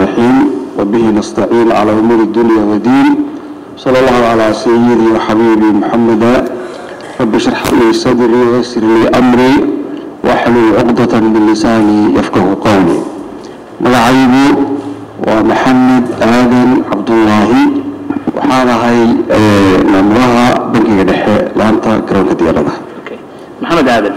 الصالحين وبه نستعين على أمور الدنيا والدين صلى الله على سيدي وحبيبي محمد رب اشرح لي صدري ويسر لي أمري واحلل عقدة من لساني يفقه قولي ملعيبي ومحمد آدم عبد الله waxaan ahay maamulaha bankiga dhexe laanta garoonka diyaaradaha okay maxamed aadan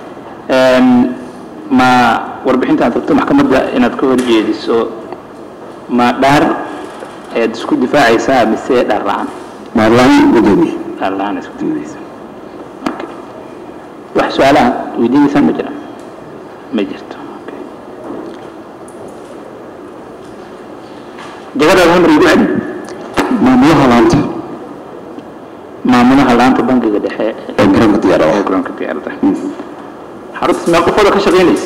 ma warbixinta aad rabto maxkamadda inaad ka horjeediso ma dhaar ayaad isku difaacaysaa mise dhaar la-aan maarlaan gudoomiye dhaar la-aan isku difaacaysaa okay wax su-aalaha weydiinaysaan ma jiraan ma jirto okay jagadaada hamar igu celi maamulaha laanta maamulaha laanta bankiga dhexe ee garoonka diyaaradaha ee garoonka diyaaradaha xaruntaas mee qofooda ka shaqaynaysa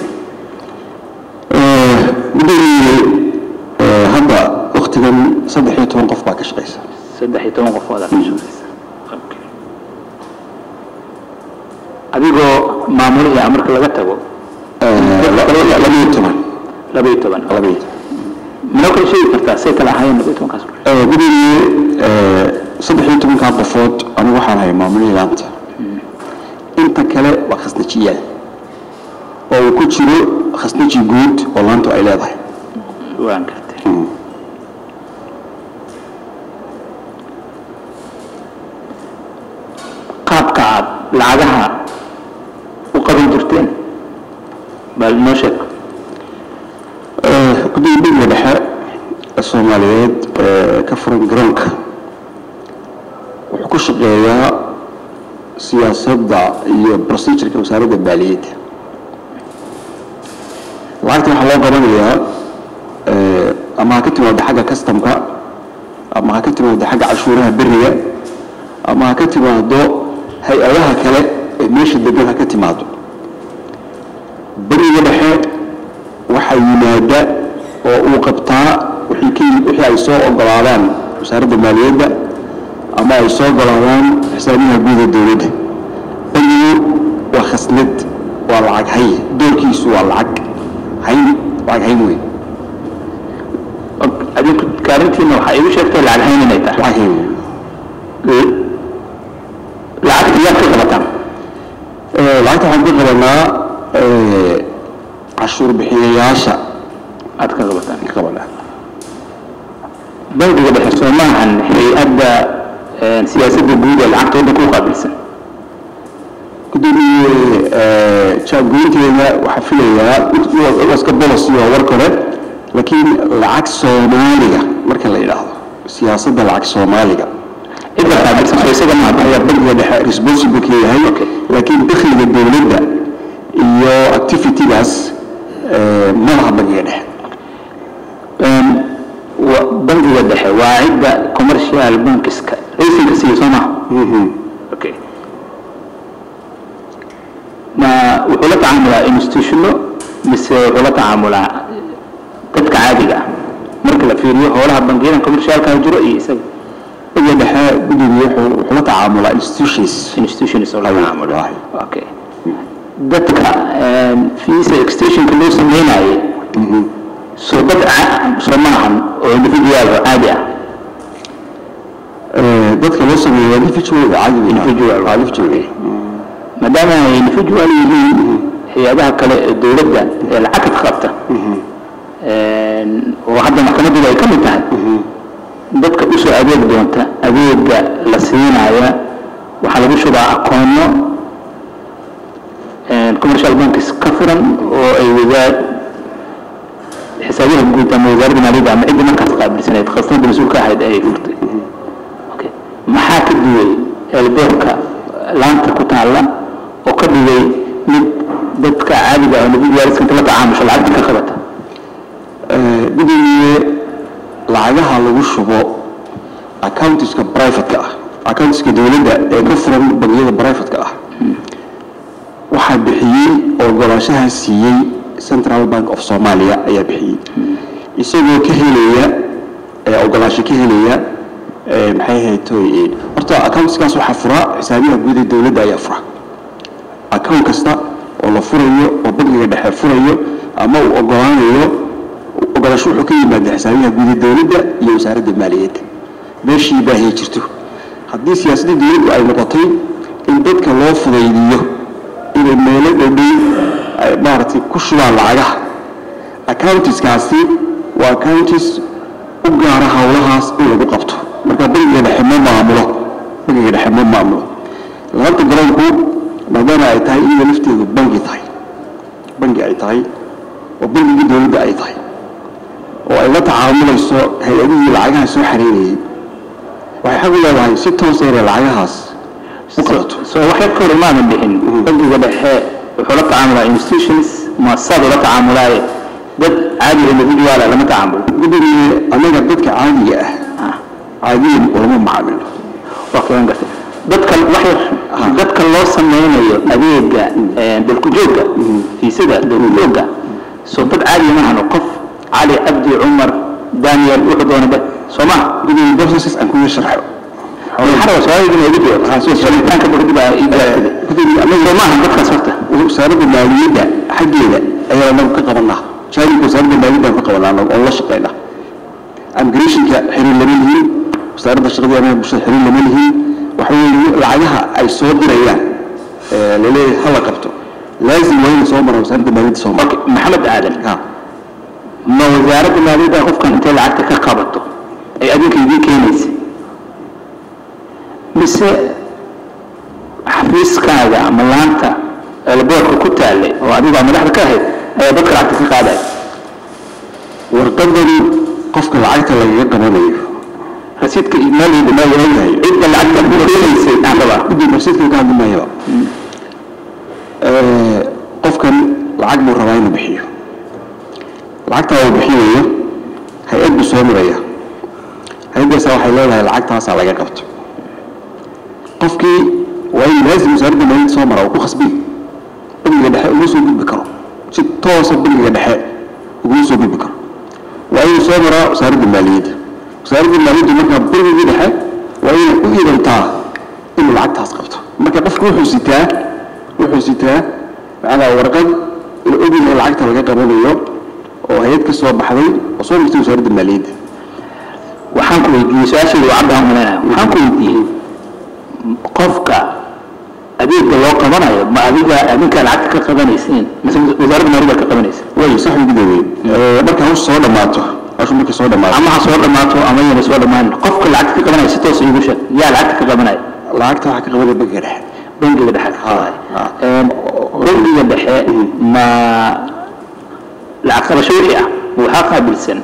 gudoomiye hadda waktigan saddex iyo toban qof baa ka shaqaysa saddex iyo toban qofooda ka shaqaysa okay adigoo maamulihii ah marka laga tago laba iyo toban laba iyo toban laba iyo toban manoo kala sheegi kartaa say kala ahaayeen laba iyo tobankaas ruux gudoomiye saddex iyo tobankaa qofood anigu waxaan ahay maamulihii laanta inta kale waa khasnajiyaal oo uu ku jiro khasnaji guud oo laantu ay leedahay waan gartay qaabka aad lacagaha u qaban jirteen bal noo sheeg gudoomiye bangiga dhexe ee soomaaliyeed ee ka furan garoonka wuxuu ku shaqeeyaa siyaasadda iyo procedureka wasaaradda maaliyadda lacagta waxaa loo qabanayaa ama ha ka timaado xagga customka ama ha ka timaado xagga cashuuraha beriga ama ha ka timaado hay-adaha kale ee meesha degan ha ka timaado beriga dhexe waxaa yimaada oo uu qabtaa wixii ka yimid wixii ay soo ogolaadaan wasaaradda maaliyadda ama ay soo ogolaadaan xisaabiyaha guud ee dowladda bangigu waa khasnad waa lacag hay doorkiisu waa lacag hayn lacag hayn weyn adinku kaarintiina waxaa igu sheegtay lacag hayn inay tahay lacag hayn weyn lacagta yaad ka qabataan Eh, lacagta waxaan ka qabanaa eh, cashuur bixiyayaasha aad ka qabataan ka qabanaa bangiga dhexe soo maahan hay-adda eh, siyaasadda guud ee lacagta waddanka u qaabilsan gudoomiye jaangoynteeda waxaa filayaa iska bolosi waa warka hore laakiin lacag soomaaliga marka la yidhaahdo siyaasadda lacag soomaaliga cidda qaabilsan soo isaga maaha ayaa bangiga dhexe responsible ka yahay laakiin dakhliga dowladda iyo activitygaas eh, ma laha bangiga dhexe Een, wa- bangiga dhexe waa cidda commercial bankiska raysinka siiya soo maha okay ma wuxuu la tacaamulaa institutiono mise wuxuu la tacaamulaa dadka caadiga ah marka la fiiriyo howlaha bangiyadan commercialka jiro iyo isaga bangiga dhexe gudoomiye wuxuu wuxuu la tacaamulaa institutions institutions oo la Ayuu tacaamulo leeyahay. okay dadka een, visa extensionka loo sameynayay soo dad ca- soo maahan oo individual oo caadi ah Eh, dadka loo sameeyo waa individual caadi weyn Individual. waa individual weyn. maadaama ay individual yihiin hay-adaha kale ee dowladda ee lacagta qabta een, oo hadda maxkamaddooda ay ka mid tahay dadka usoo adeeg doonta adeega la siinaya waxaa lagu shubaa akoono een, commercial banks ka furan oo ay wadaa xisaabiyaha guud ama wasaaradda maaliyadda ama cidda markaas qaabilsaneed khasnada mas-uulka ahayd ay furtay Okay. maxaa ka duway elboorka laanta ku taalla oo ka dhigay mid dadka caadiga ah oo individualiska inta la tacaamusho lacagta ka qabata Eh, gudoomiye lacagaha lagu shubo accountiska privateka ah accountiska dowladda ee ka furan bangiyada privateka ah waxaa bixiyey oo ogolaanshaha siiyey central bank of somalia ayaa bixiyey isagoo ka helaya ee ogolaansho ka helaya ee maxay ahayd toy horta accountskaas waxaa fura xisaabiyaha guud ee dowladda ayaa fura account kasta oo la furayo oo bangiga dhexe furayo ama uu ogolaanayo ogolaasho wuxuu ka yimaada xisaabiyaha guud ee dowladda iyo wasaaradda maaliyadda meeshii baahiya jirto haddii siyaasadda dowladdu ay noqotay in dadka loo fudaydiyo inay meelo dhowdhow ay maaragtay ku shubaan lacagaha accountiskaasi waa accountis u gaara howlahaas in lagu qabto marka bangiga dhexe ma maamulo bangiga dhexe ma maamulo laanta garoonku maadaama ay tahay iyada lafteedu bangi tahay bangi ay tahay oo bangigii dowladda ay tahay oo ay la tacaamulayso hay-adihii lacagaha soo xareynayay waxay xaq u leedahay si toos inay lacagahaas u qabato soo waxay ka hor imaadan bixin bangiga dhexe wuxuu la tacaamulaa institutions muasasad la tacaamulaaye dad caadi individual lama tacaamulo guddiga anaga dadka caadiga ah caadiyan ulama macaamilo waa kagan gartay dadka waxay dadka loo sameynayo adeega dalku-joogga fiisada dalku-joogga soo dad caadiya ma hano qof cali cabdi cumar daniel wuxuu doona ba soo maha guddiga processes aan kuga sharxo maxaa su-aaligina igu jawaab sharitaanka kadib aa ii gaartay guddiga anaga soo maaha dadkaas horta wasaaradda maaliyadda xaggeeda ayaa anagu ka qabanaa jaanibka wasaaradda maaliyadda aan ka qabanaa anagu oo la shaqeynaa amgarationka xiriir lama lihin wasaaradda shaqada amaha bulshada xiriir lama lihin waxa weeye lacagaha ay soo dirayaan ee laleeyahay hala qabto laazim waa inay soo maraan wasaaradda maaliyadda soo marka maxamed aadan ha ma wasaaradda maaliyadda qofkan intay lacagta ka qabato ay adinka idiin keenaysa mise xafiiskaaga ama laanta elboorka ku taallay oo adigaa madaxda ka ahayd ayaa dadka lacagta ka qaadaya warqadan qofka lacagta lagaga qabanayo rasiidka maaliyadda ma yahay cidda lacagta ku keenaysay aan rabaa guddiga rasiidka ka hadli maayaba qofkan lacag buu rabaa inuu bixiyo lacagtaa uu bixinayo hay-ad buu soo maraya hay-addaasa waxay leedahay lacagtaasaa laga qabto qofkii waa in laazim wasaaradda maaliyadda soo mara oo ku khasbi bangiga dhexe uma soo gudbi karo si toosa bangiga dhexe uguma soo gudbi karo waa inuu soo maraa wasaaradda maaliyadda wasaaradda maaliyadda markaa bangigii dhexe waa inay u idantaa inuu lacagtaas qabto marka qofku wuxuu sitaa wuxuu sitaa macnaa warqad la ogyahay lacagta laga qabanayo oo hay-ad ka soo baxday oo soo martay wasaaradda maaliyadda waxaan ku weydiiyey su-aasheedu waa cabdaan malaynayo waxaan ku weydiiyey qofka adeegga loo qabanayo ma adiga adinkaa lacagta ka qabanaysiin mise wasaaradda maaliyadda ka qabanaysa way sax ugu daweyn marka hawsha soo dhammaato hawsha markay soo dhammaato ama ha soo dhammaato ama yana soo dhammaanin qofka lacagta ka qabanaya si toos iigu sheeg yaa lacagta ka qabanaya lacagta waxaa ka qabanaya bangiga dhexe bangiga dhexe ka qabanaya ha. Een, bangiga dhexe ma lacag qabasho wixii ah waxaa qaabilsan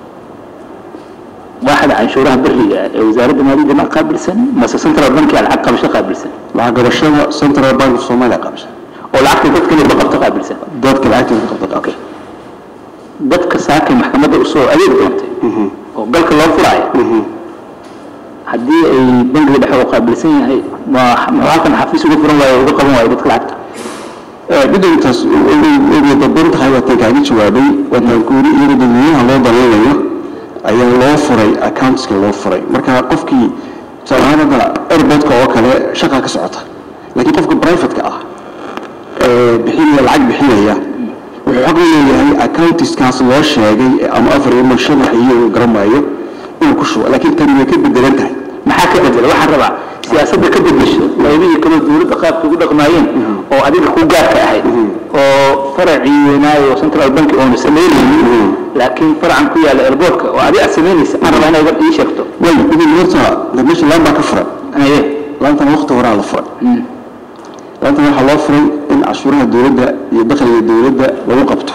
waaxda canshuuraha beriga ee wasaaradda maaliyadda ma qaabilsan mase central bankia lacag qabasho qaabilsan lacag qabashada central bank of Soomaaliya qabsha oo lacagta dadka la qabto qaabilsan dadka lacagtooda ka qabta okay dadka saakay maxkamadda usoo adeeg doontay oo galka loo furaayo haddii ay bangiga dhexe u qaabilsan yahay ma ma halkan xafiis uga furan waayo uga qaban waayo dadka lacagta guddigaas ugu dadban tahay waataan kaaga jawaabay waataan kuuri iyadoo dadweynaha loo danaynayo ayaa loo furay accountska loo furay marka qofkii tusaalahaan hadda airportka oo kale shaqa ka socota laakiin qofka privateka ah ee bixinaya lacag bixinaya wuxuu xaq u leeyahay accountiskaas loo sheegay ama afar iyo shan wax iyo uu garanaayo inuu ku shubo laakiin tani way ka bedelan tahay maxaa ka bedela waxaan rabaa siyaasadda ka bedesho qaybihii kale dowladda qaabka ugu dhaqmaayeen oo adiga ku gaarka ahayd oo faracii weynaayo central bank oona samaynaynin laakiin faracan ku yaalla airportka oo adiga aad samaynaysa aan rabaa inaad ii sheegto way idin horta de meesha laan baa ka furan aye laantana waqti horaa la furay laantana waxaa loo furay in cashuuraha dowladda iyo dakhliga dowladda lagu qabto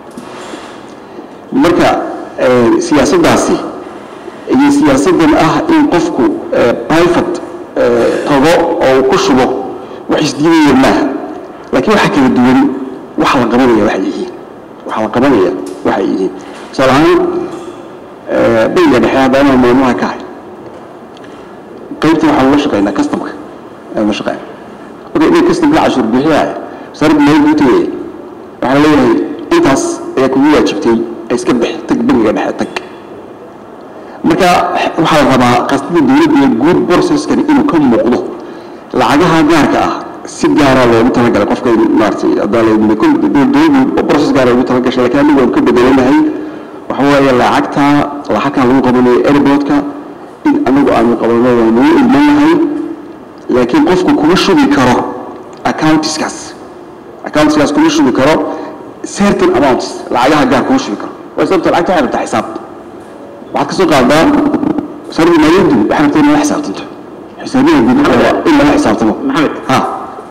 marka eh, siyaasaddaasi iyo siyaasaddan ah in qofku eh, private eh, tago oo uu ku shubo wax isdiidaya maaha laakiin waxaa kala duwan waxa la qabanaya waxay yihiin waxa la qabanaya waxay yihiin tusaale ahaan eh, bangiga dhexe haddana maamulaha ka hay qaybta waxaan la shaqeynaa customka aan la shaqeyn marka inay customka cashuur bixiyaya wasaaradda maaliyadda u tagaya waxaa leeyahay intaas ayaa kugu waajibtay ee iska bix tag bangiga dhexe tag marka waxaa la rabaa qasdada dowladda iyo guud processkani inuu ka muuqdo lacagaha gaarka ah si gaara loogu talagalay qofka in maaragtay haddaa la yidhi kul dowladdu process gaara ugu talagashay laakiin anigu waan ka bedelanahay waxa waxa weeye lacagta lacagkan lagu qabanayo airportka in anagu aanu qabano waa nagu ilman yahay laakiin qofku kuma shubi karo accountiskaas accountiskaas kuma shubi karo certain amounts lacagaha gaar kuma shubi karo waa sababta lacagta waxay rabtaa xisaab waxaad ka soo qaadaa wasaaradda maaliyaddu waxay rabtaa in lala xisaabtanto xisaabiyaha guud in lala xisaabtamo maxamed ha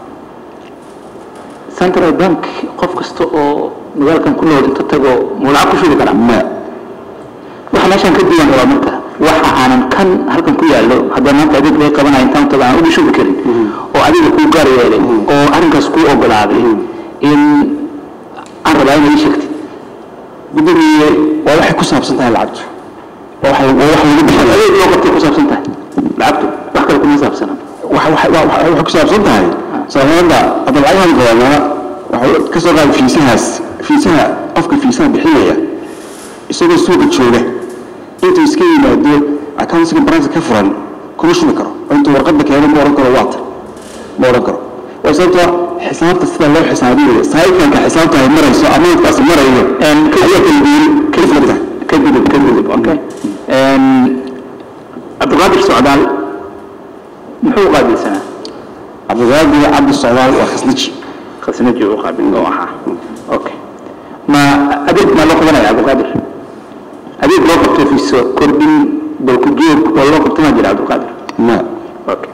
central bank qof kasta oo magaalkan ku nool inta tago muu lacag ku shubi karaa ma waxa meeshan ka duwan waa marka waxa aanan kan halkan ku yaallo haddii maanta adeeg laga qabanayo intaan tago aan uga shubi karin oo adiga kuu gaar yeelay oo arrinkaas kuu ogolaaday in aan rabaa inay ii sheegtid gudoomiye waa waxay ku saabsan tahay lacagtu waa waxay waa wax lagu bixiyo adeeg loo qabtay ku saabsan tahay lacagtu wax kale kuma saabsana waxa waxa waxa- waxa- waxay ku saabsan tahay sababta hadda lacagahan gobolnaa waxa ka soo qaada fiisahaas fiisaha qofka fiisaha bixinaya isagoo suuqa jooga intuu iska yimaado accountsiga branch ka furan kuma shubi karo oo intuu warqadda keeno ma oran karo waata ma oran karo waa sababta xisaabta sida loo xisaabiyo saykanka xisaabta ay marayso amaankaasi marayo ayaa kala duwan kala fogta kadib kadib okay cabdiqaadir socdaal muxuu qaabilsanaa cabdiqaadir cabdi socdaal waa khasniji khasnaji u qaabil oo ahaa okay ma adeeg maa loo qabanaya cabdiqaadir adeeg loo qabto fiiso kordhin balku joog waa loo qabto maa jira cabdiqaadir ma okay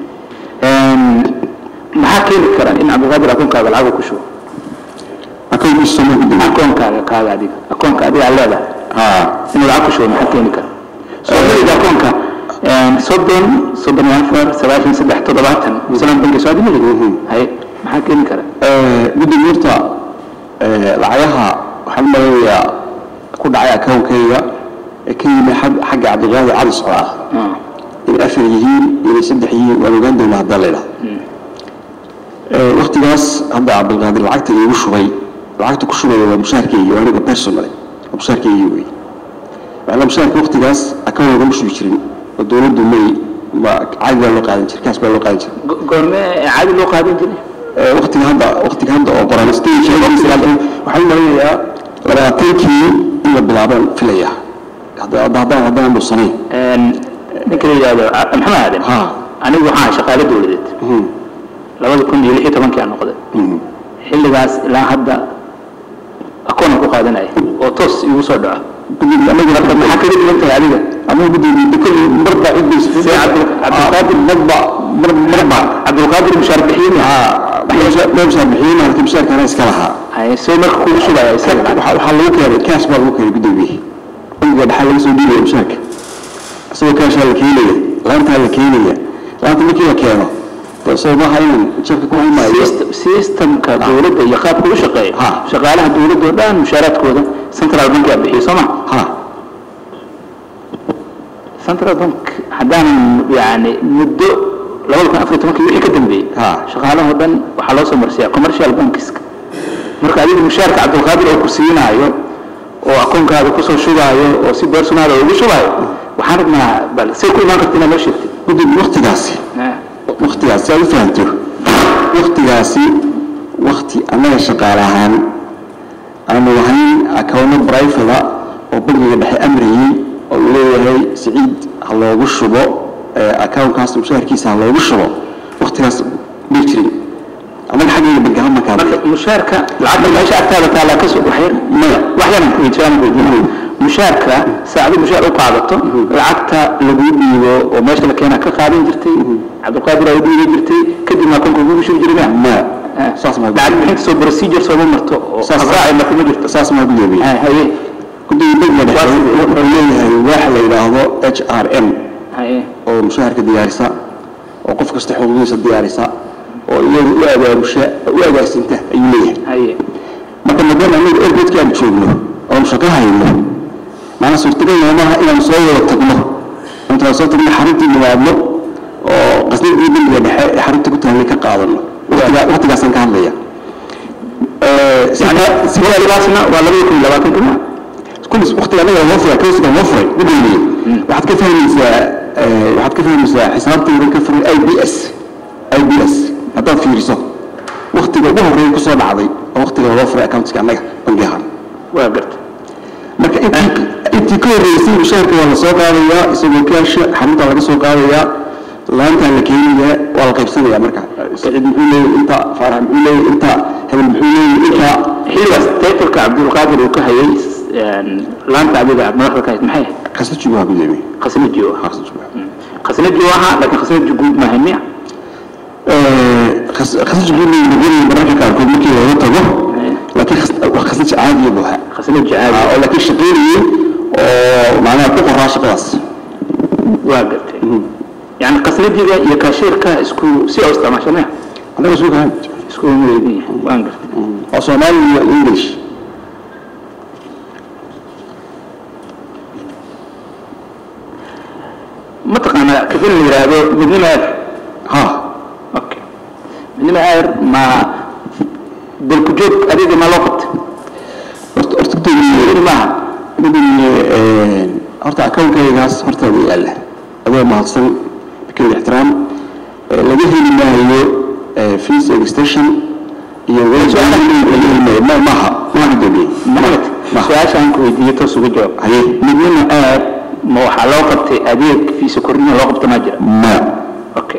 maxaa keeni kara in cabdiqaadir akoonkaaga lacag uu ku shubo akoonkiisa soo ma gudoomiye akoonkaaga kaaga adiga akoonka adiga aad leedahay haa inuu lacag ku shubo maxaa keeni kara soomaalida akoonka soddon soddon iyo afar sagaashan saddex toddobaatan islaan banki soo adimali haye maxaa keeni kara guddiga horta lacagaha waxaan maleynayaa ku dhacay akoonkayga ee ka yimi xag- xagga cabdiqaadir cali socda ah inay afar yihiin inay saddex yihiin waan ogaan doonaa haddaan la idhaha waktigaas hadda cabdilqaadir lacagta iigu shubay lacagta ku shubaya waa mushaarkeygi waa aniga personally waa mushaarkeygi wey macnaa mushaarka waktigaas akoon lagama shubi jirin oo dowladdu may ma caadi baa loo qaadan jiray kaas baa loo qaadan jiray goorme caadi loo qaadan jiray waqtiga hadda waqtiga hadda oo qoran stage waxaan maleynayaa labaatankii in la bilaabaan filaya hadda hadda haddaan haddaan dhuusanayn ninka la yidhaahdo maxamed aadan ha anigu waxaan ahay shaqaale dowladeed labada kun iyo lix iyo tobankii aan noqday xilligaas ilaa hadda akoonan ku qaadanaya oo toos igu soo dhaco marka maxaa kaga dhigan tahay adiga ama gudoomiye kulli marba ciddiisa see cabdilqaadir marba mar marba cabdilqaadir mushaar bixiin meeshaa bixiyey marka mushaarkana iska lahaa haye see marka kugu shubaya isaga waxaa waxaa lagu keenay cash baa lagu keenay gudoomiye bangiga dhaxal laga soo dhiibaya mushaarka isagoo caashaa la keenaya laantaa la keenaya laanta markii la keeno dee soo maaha inaan jabka ku haymayo System- systemka dowladda iyo qaabka u shaqeeya Ha. shaqaalaha dowladda oo dhan mushaaraadkooda central bank aa bixiyo soo ma ha central bank haddaanan yani muddo labada kun afar tobankii wixii ka dambeeyey Ha. shaqaalahoo dhan waxaa loo soo marsiyaa commercial bankiska marka adiga mushaarka cabdilqaadir oo ku siinaayo oo akoonkaada kusoo shubaayo oo si beersunaada ugu shubaayo waxaan rabnaa bal say ku imaan karta inaad noo sheegtid gudoomiye waqtigaasi waktigaasi aad u fahamto waktigaasi wakti annaga shaqaale ahaan aanu lahayn akawno brifada oo bangiga dhexe amrayey oo uu leeyahay siciid ha loogu shubo akawnkaas mushaharkiisa ha loogu shubo waktigaas may jirin annaga xaggayga bangaha markaa marka mushaarka lacagta meesha agtaada taallaa kasoo waxyar maya wax yaran ku weydiinaan weydiinay mushaarka saacadu mushaar u qaadato lacagta laguu dhiibo oo meesha la keenaa ka qaadan jirtay cabdilqaadir aa u dhiibi jirtay kadibna akoonka kugu shubi jiray ma ma saas ma lacag bixinta soo procedure sooma marto oo Saas- habraaci marka ma jirto saas maa gudoomiye Ha, haye gudoomiye bangiga dhexe wuxuu leeyahay waax la yidhaahdo h r m haye oo mushaharka diyaarisa oo qof kasta xuquuqdiisa diyaarisa oo iyadu u abaabusha u agaarsinta ayuu leeyahay haye marka maadaama anagu airportka aan joogno oonu shaqo hayno maana suurtagal noomaha inaan soo wada tagno intaan soo tagno xaruntii nimaadno oo qasnadii bangiga dhexe ee xarunta ku taallay ka qaadano Waqtigaa- waqtigaasaan ka hadlaya sidaasna waa labada kun iyo labaatanka ma kullis waqtiga anaga loo furay kawsiga loo furay gudoomiye waxaad ka fahmaysaa eh, waxaad ka fahmaysaa xisaabtayda ka furay i b s i b s haddaad fiiriso waqtiga ugu horreeya kusoo dhacday oo waqtiga loo furay accountka annaga bangi ahaan waa garta marka intii intii ka horreysay mushaharka waa la soo qaadayaa isagoo kaasha xarunta laga soo qaadayaa laantaa la keenayaa waa la qaybsanayaa marka saciid muxuu leeyahay inta faarax muxuu leeyahay inta hebel muxuu leeyahay inta xilligaas taytalka cabdulqaadir uu ka hayay laanta adiga madaxda ka hayd maxay ahayd khasnajigu waa gudoomiye khasnaji uu ahaa khasnajigu khasnaji uu ahaa laakiin khasnaji guud maahay miya khasnajigu leeyahay gudoomiye mararka qaarkood markii looga tago laakiin khas- khasnaji caadiya buu ahaa khasnaji Ah, caadi oo laakiin shaqeynayay oo macnaha ku qoraa shaqadaas waa gartay yani khasnajiga iyo kaashiirka isku si oo isticmaasha miya annaga soo gahan isku leedin yahay waan gartay waa soomaali iyo english mataqaanaa kafin la yidhaahdo midnimo air ha okay midnimo air ma dalku joog adiga ma loo qabtay horta horta gudoomiye maaha gudoomiye horta akawnkaygaas hortaada yaalla adoo mahadsan bikil ixtiraam Eh, laga heli maayo eh, fees extension iyo ma maaha maaha gudoomiye maxamed maaha su-aasha aan ku weydiiyo toos uga jawaab haye midnimo air ma waxaa loo qabtay adeeg fiisa kordhina loo qabta maa jira ma okay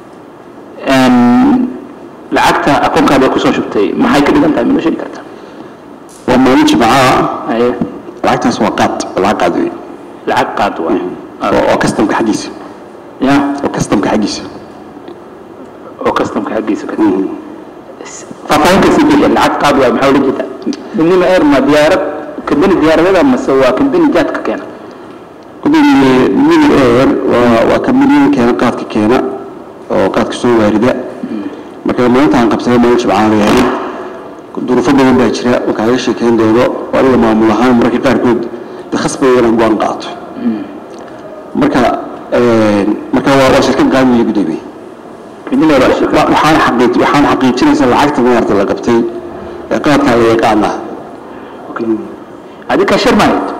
lacagta akoonkaada ay kusoo shubtay maxay ka dhigan tahay ma noo sheegi kartaa waa maalin jimcaha haye lacagtaas waa qaad lacag qaad wey lacag qaad waay oo oo customka xaggiisa ya oo customka xaggiisa oo customka xaggiisa ka faahfaahinta sii bixiya lacag qaad waay maxaa ula jeedaa midnimo air ma diyaarad kambani diyaaradeeda mase waa kambani jaadka keena gudoomiye mil air waa waa kamidiyada keena qaadka keena oo qaadka soo waarida marka maalinta aan qabsaday maalin jimcaha bay ahayd duruufo badan baa jira oo kaaga sheekeyn doono oo aniga maamul ahaan mararka qaarkood de khasbaya inaan go-aan qaato marka marka waa waa shirkad qaadiya gudoomiye midnimo air waa shirkad Wa- waxaan xaqiij waxaan xaqiijinaysaa lacagta maarata la qabtay ee qaadkaa la yaqaana adi kaashir ma hayd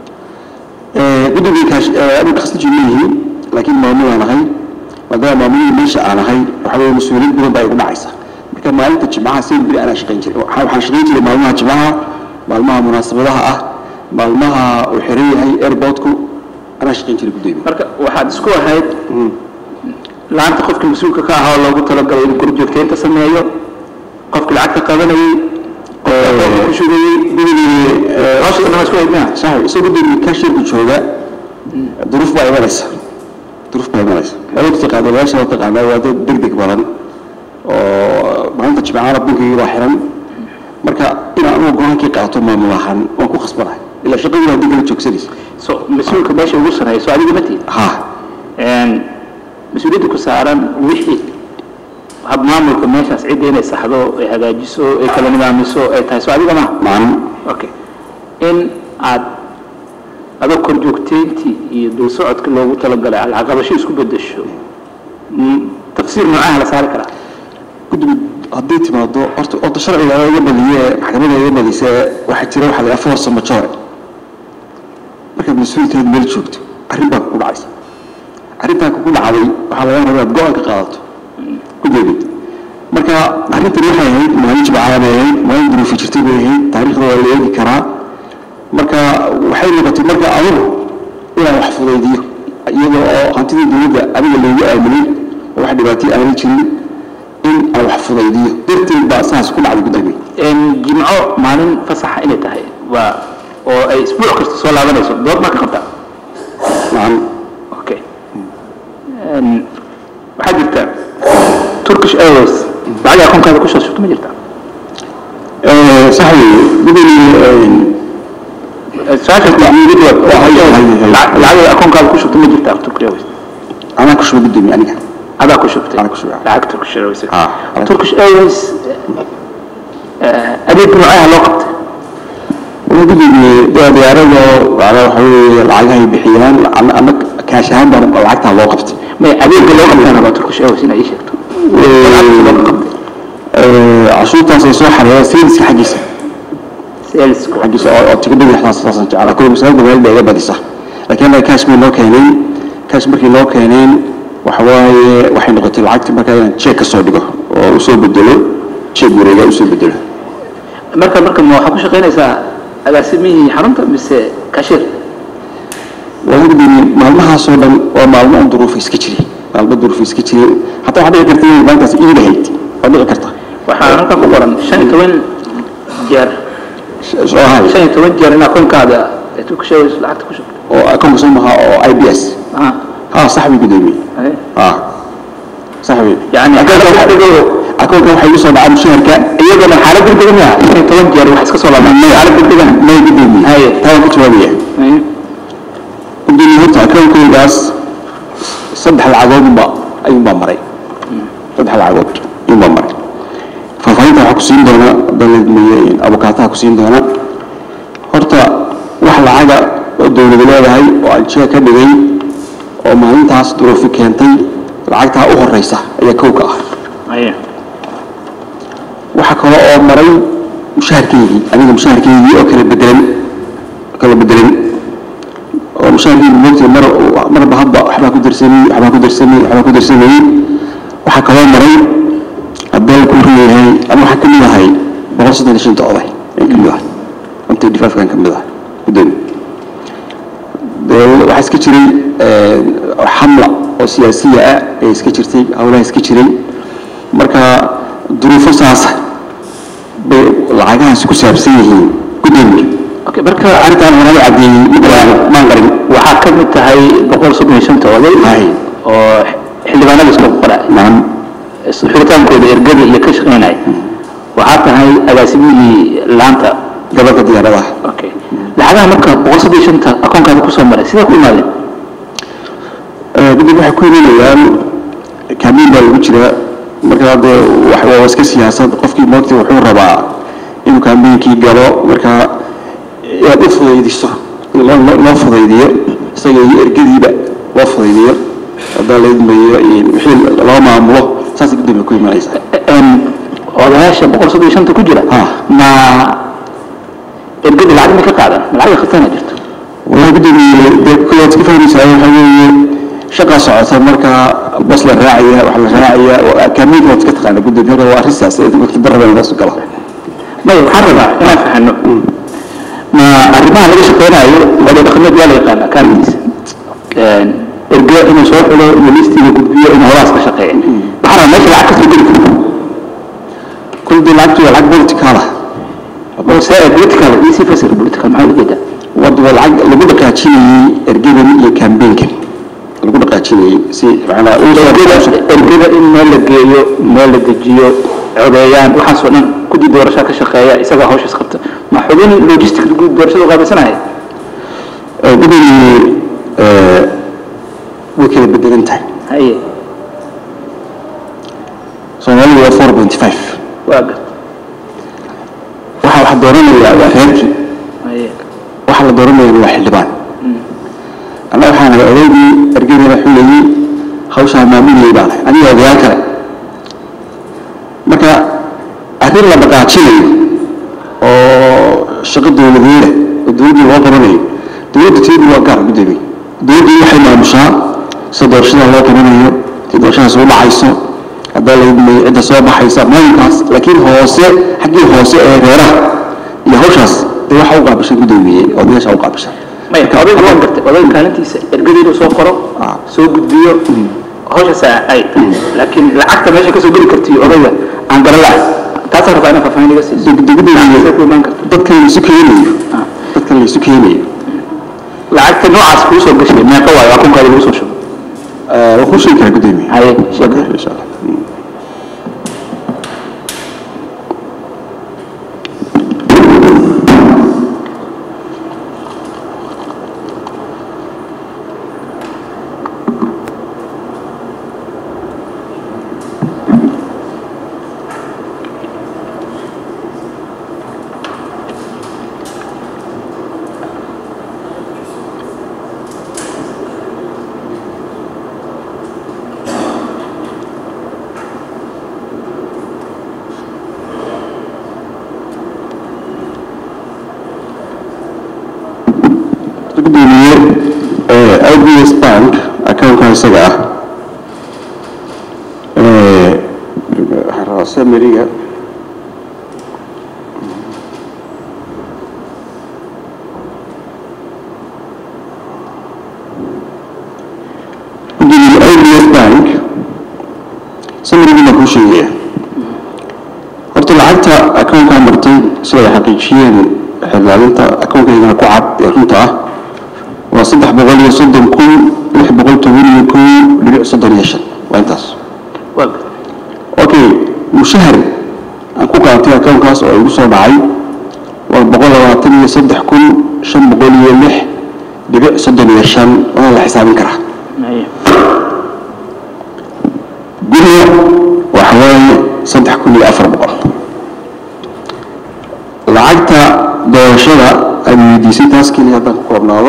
gudoomiye kaash aniga khasnaji ma yihiin laakiin maamul aan ahay maadaama maamulada meesha aan ahay waxa weeye mas-uuliyad badan baa igu dhacaysa marka maalinta jimcaha seen beri anaa shaqayn jiray Waxaa- waxaan shaqayn jiray maalmaha jimcaha maalmaha munaasabadaha ah maalmaha uu xiran yahay airportku anaa shaqayn jiray gudoomiye marka waxaad isku ahayd laanta qofka mas-uulka ka ahaa oo loogu talagalay inuu korjoogteynta sameeyo qofkii lacagta qabanayay qofka akoonka ku shugayey hawsha dhan isku ahayd miya sax isagoo gudoomiye kaashirku jooga duruuf baa imanaysa duruuf baa imanaysa awood taqaana meesha la taqaanaa waa dad degdeg badan oo maalinta jimcaana bunkigii baa xiran marka inaan anugu go-aankii qaato maamul ahaan waan ku khasbanahay ilaa shaqadii baa degala joogsanaysa so mas-uulka meesha ugu sarreeya so adiga ma tiid ha mas-uuliyadda ku saaran wixii hab maamulka meeshaas cidda inay saxdo ay hagaajiso ay kala nidaamiso ay tahay so adiga maha maalin okay in aad adoo korjoogteyntii iyo dul socodka loogu talagalay alcaqabasho isku bedesho m- tafsiir noocaha la saari karaa guddiga hadday timaado horta horta sharciga iga badiye maxkamadda iga badisa waxaa jira waxa la yidhaha force majeure markaad mas-uulkeed meel joogto arrin baa kugu dhacaysa arrintaa kugu dhacday waxaa laga rabaa inaad go-aan ka qaadato ku jeedid marka arrintan waxay ahayd maalin jimcaha bay ahayd maalin duruufi jirtay bay ahayd taariikhda waa la eegi karaa marka waxay noqotay marka adigu inaan wax fudaydiyo iyadoo oo hantidii dowladda adiga loogu aaminay oo wax dhibaatay aanay jirin in aan wax fudaydiyo darteed baa saas ku dhacday gudoomiye jimco maalin fasaxa inay tahay waa oo ay isbuuc kasta soo laabanayso dood maa ka qabtaa nacam okay Een, waxaa jirta turkish airways lacag akoonkaada ku soo shubto ma jirta sax weeye gudoomiye su-aashaas waa iiga jawaab Waa, hay, hay, hay. Lacag- lacag akoonkaada ku shubto ma jirta turkish airways anaa ku shuba gudoomiye aniga adaa ku shubtay Anaa ku shubay. lacag turkish airways Ah, ah. turkish airways eh, adeeg noocaha loo qabtay wala gudoomiye dee diyaarada macnaa waxa weeye lacagahay bixiyaan ama ama kaash ahaan baa lacagtaa loo qabtay may adeega loo qabtay rabaa turkish airways inay ii sheegto lacagta loo qabtay cashuurtaas ay soo xareeyaan sayniska xaggiisa salesku xaggiisa oo oo tigidhada waxdaas saasan jeclaa kuwa masaajidda maalida iga badisa laakiin annaga kaash bay noo keeneen kaash markay noo keeneen waxa waaye waxay noqotay lacagta markaa inaan jeeg ka soo dhigo oo usoo bedelo jeeg wareega usoo bedelo marka marka ma waxaa ku shaqaynaysaa agaasimihii xarunta mise cashier waa gudoomiye maalmahaasoo dhan waa maalmo un duruufa iska jire maalmo duruufa iska jire hataa waxaa dhici karta inay maalintaas iid ahayd waa dhici karta waxaa halkan ku qoran shan iyo toban jeer soo ahay shan iyo toban jeer in akoonkaada aad ku sheegayso lacagta ku shubto oo akoonka soo maha oo i b s ah ha saxbi gudoomiye haye ha saxbi yani akoonka waxa- akoonka waxay igu soo dhacaa mushaharka iyadana xaalad degdegan yaa shan iyo toban jeer wax iska soo laabaan xaalad degdegan may gudoomiye haye taa waan ku jawaabaya haye gudoomiye horta akoonkaygaas saddex lacagoodba ayuunbaa maray saddex lacagood ayuunbaa maray faahfaahinta waxaa ku siin doona daledmeye abukaataha ku siin doona horta wax lacaga oo dowladu leedahay oo aljiga ka dhigay oo maalintaas duruufi keentay lacagtaa u horeysa ayaa kow ka ah haye waxaa kale oo maray mushaharkeygii aniga mushaharkeygii oo kala bedelan kala bedelan oo mushaharkeygii moogtay mar marba hadba waxbaa ku darsamay waxbaa ku darsamay waxbaa ku darsamayey waxaa kaloo maray haddaan ku riyahay ama waxaan ka mid ahay boqol soddon iyo shanta oday ayaan ka mid ahay intii dhifaafkaan ka mid ahay gudoomi dee waxaa iska jiray xamla oo siyaasiya ah ee iska jirtay howlaha iska jiray marka duruufo saasa bay lacagahaasi ku saabsan yihiin gudoomiye okay marka arrintaan horaba caddeeyey mid maan qarin waxaa ka mid tahay boqol soddon iyo shanta oday Haye. oo xildhibaanada isku qoray nacam xulitaankooda ergada iyo ka shaqaynaya waxaa tahay agaasimihii laanta gobolka diyaaradaha okay lacagaha marka boqol soddon iyo shanta akoonkaada kusoo maray sidee ku imaadeen gudub waxay ku imanayaan kaamiin baa lagu jiraa marka dee wax- waa iska siyaasad qofkii moogtay wuxuu rabaa inuu kaamiinkii galo marka inaad u fudaydiso in loo loo- loo fudaydiyo isaga iyo ergadiiba loo fudaydiyo haddaan la idmayo wixii loo maamulo saasay gudoomiye ku imanaysaa Een, odayaasha boqol soddon iyo shanta ku jira Ha. ma ergada lacag ma ka qaadan ma lacag khasana jirto والله بدي كل وقت كيف أنا سأقول حاجة شقة صعصة مركا بس الراعية وحلا راعية كمية وقت كتر أنا بدي هذا هو أساس وقت برا من الناس كلها may waxaan rabaa inaan fahano ma arrimaha laga shaqeynayo wada dhaqameed waa la yaqaana kaarkiisa ergo inuu soo xulo iyo listiga gudbiyo inuu horaas ka shaqeeya waxaan rabaa meesha lacag kasoo geli karto كل دي لعبت لعب بوليتيكالة oo see political iyo si fasir political maxaa uga jeedaa ود والعج اللي بدك أشيني إرجيبن يكامبين كان اللي بدك أشيني سي معنا ergada ergada in meel la geeyo meel la dejiyo codeeyaan waxaasoo dhan kudii doorashaa ka shaqeeya isagaa hawshaas qabta ma xubin logistic guud doorashada qaabilsanaya بدي وكذا بدي انتهي haye صومالي هو 4.5 waa gad waxa waxa dooranaya waa reerkii haye waxa la dooranaya waa xildhibaan anna waxaan ahay odaygii ergeydana xulayay hawshaa maamulayay baan ahay aniga odayaal kale marka arrin la dhaqaajinayo oo shaqo dowladeeda oo dowladdii loo qabanayo dowladda teedu waa gaar gudoomiye dowladdu waxay maamushaa sida doorashada loo qabanayo si doorashadaas u dhacayso haddaa la idmay cidda soo baxaysa maamulkaas laakiin hoose xaggii hoose ee reeraha iyo hawshaas dee waxa u qaabishay gudoomiye odayaasha u qaabishay maya odayga waan gartay odayga kaalintiisa ergada inuu soo qoro Ah. soo gudbiyo hawshaas ay tahay laakiin lacagta meesha kasoo geli kartiyo odayga aan garan lahay taasaan rabaa inaa faahfaahin iga siiso Sidee ku imaan karta dadkan la isu keenayo dadkan la isu keenayo lacagta noocaas kuu soo gashay meeqa waayo akoonkaada lagu soo shubo waa kuu sheegi karaa gudoomiye haye sheeg insha allah gudoomiye ibs bank accountka isaga ah waxaan rabaa samariga kuu sheegaya horta lacagta akoonkaa martay sida ay xaqiijiyeen xilaalinta akoonkaygana ku cad ee runta ah waa saddex boqol iyo soddon kun lix boqol toban iyo kow dhibic soddon iyo shan waa intaas waa gartay okay mushahar aan ku qaatay akoonkaas oo igu soo dhacay waa boqol labaatan iyo saddex kun shan boqol iyo lix dhibic soddon iyo shan waa la xisaabin karaa Haye. guriga waxa weeye saddex kun iyo afar boqol lacagta doorashada ay weydiisay taas keliya haddaan ku koobnaado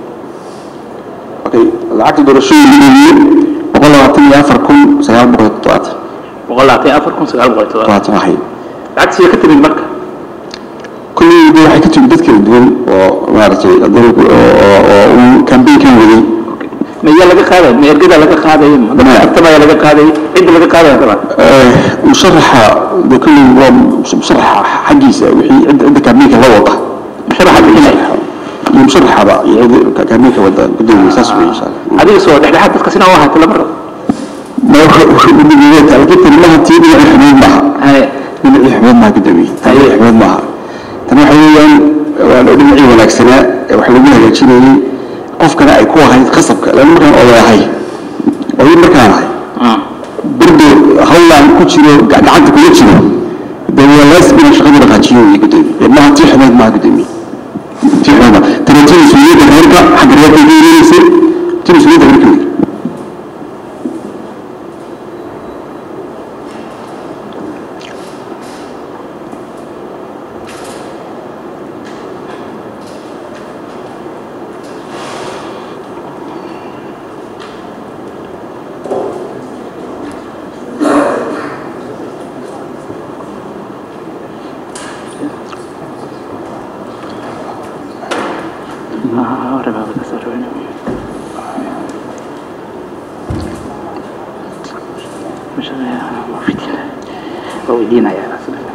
okay lacagta doorashada weydiiyey boqol labaatan iyo afar kun sagaal boqol iyo toddobaatan boqol labaatan iyo afar kun sagaal boqol iyo toddobaatan toddobaatan ahayd lacagtii ka timid marka kullii de waxay ka timid dad kala duwan oo maaragtay haddana ku- oo oo- oo uu kambeynkan waday ma iyaa laga qaaday ma ergada laga qaaday ma Maya. agtabaya laga qaaday cidda laga qaadaya kaba Eh, musharaxa de kullii waa musharaxa xaggiisa wixii cidda cidda kambeynka la wada musharaxa bixinaya iyo musharaxaba iyo cidda kambeynka wada gudoomiye saas wey insha allah adiga soo dhexdhexaad dadka sina u ahaata lama rabo ma udigeeta laakiin tani maha tii dhinaci xumeed maaha haye dhinacii xumeed maaha gudoomiye tani Haye. xumeed maaha tani waxa weeyaan waa dhinacii wanaagsanaa ee wax lagu hagaajinayay qofkana ay ku ahayd qasabka lana markaan oday ahay oday markaan ahay Ah. birdo hawlaan ku jiro ga- gacanta kula jiro de waa laazim inaan shaqada dhaqaajiyo wey gudoomiye maaha tii xumeed maaha gudoomiye tii xumeed maaha tani tii mas-uuliyadda reerka xagga reerka iga imaneysay tii mas-uuliyadda reerka wey Ah, ahora va a pasar, bueno. مش ما في دين هو دينا يا رسول الله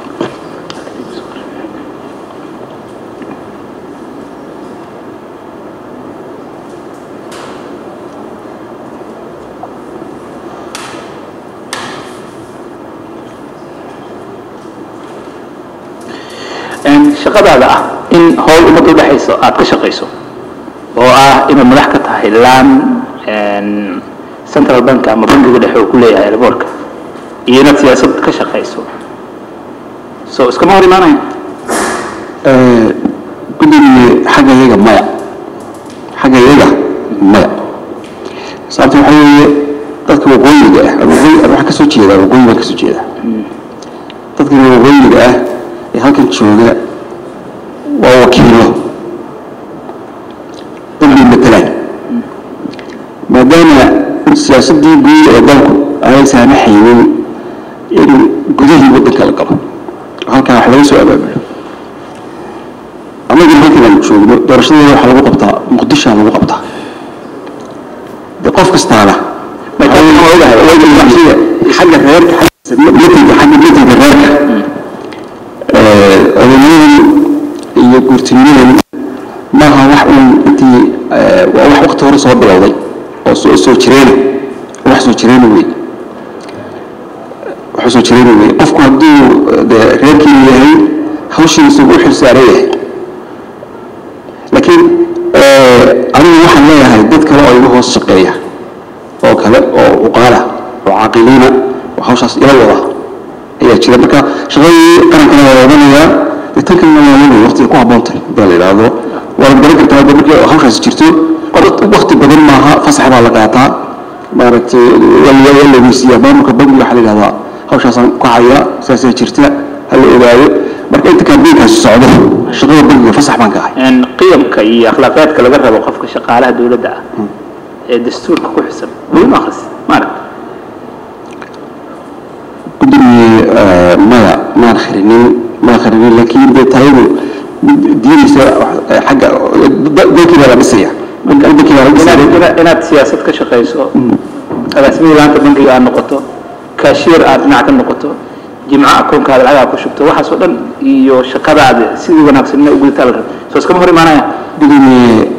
Een, shaqadaada ah in howl ummadda udhexayso aad ka shaqayso oo ah inaad madax ka tahay laan een, central bank ama bankiga dhexe uu ku leeyahay airboortka iyo inaad siyaasad ka shaqayso so iskama hor imaanaya gudoomiye xagga iyaga maya xagga iyaga maya sababta waxaa weeye dadka waqooyiga ah ama waqooyi ama waxaa ka soo jeeda waqooyi baan ka soo jeeda dadka waqooyiga ah ee halkan jooga waa wakiilo dad bay matalaan maadaama siyaasaddii guud ee dalku aanay saamaxaynin in gudahii waddanka la galo oo halkaa wax laga soo abaabulo annagu halkan aan joogno doorashadeeda waxaa lagu qabtaa muqdishoa lagu qabtaa de qof kastaana xagga reerka xagga xagga metelka reerka odaynimadan iyo guurtinimadan maaha wax uun intii waa wax wakti hore soo bilowday oo soo soo jireena wax soo jireena wey wax soo jireena wey qofku hadduu de reerkii yahay hawshiisa ugu xil saaran yahay laakiin anigu waxaan leeyahay dad kale oo igu hoos shaqeeya oo kale oo uqaala oo caaqiliina oo hawshaas ila wada ayaa jira marka shaqadii qarankana waa wadanayaa dee tan kalena waa wadaya waqtiga ku habboon tahay hadaa la yidhaahdo waa la garan kartaa de markii hawshaas jirto waqti badan maaha fasax baa la qaataa maaragtay waa la weysiiyaa maamulka bangiga waxaa la yidhahdaa hawshaasaan ku haya saasaa jirta ha la ogaado marka inta kaambeynkaasi socdo shaqada bangiga fasax baan ka ahay een, qiyamka iyo akhlaaqaadka laga rabo qofka shaqaalaha dowladda ah ee dastuurka ku xisan weli ma akhris maarag gudoomiye maya maan kharinin maan kharinin laakiin dee taayadu diinaysa eh, xagga dalkii baa la dhisaya wadankii baa la dhisaya inaad ina- inaad siyaasad ka shaqayso agaasimihi laanta bangiga aad noqoto kaashiir aad dhinac ka noqoto jimco akoonkaada lacagaha ku shubto waxaas oo dhan iyo shaqadaada sidii wanaagsan ina u gudataa la rabo soo iskama hor imaanaya gudoomiye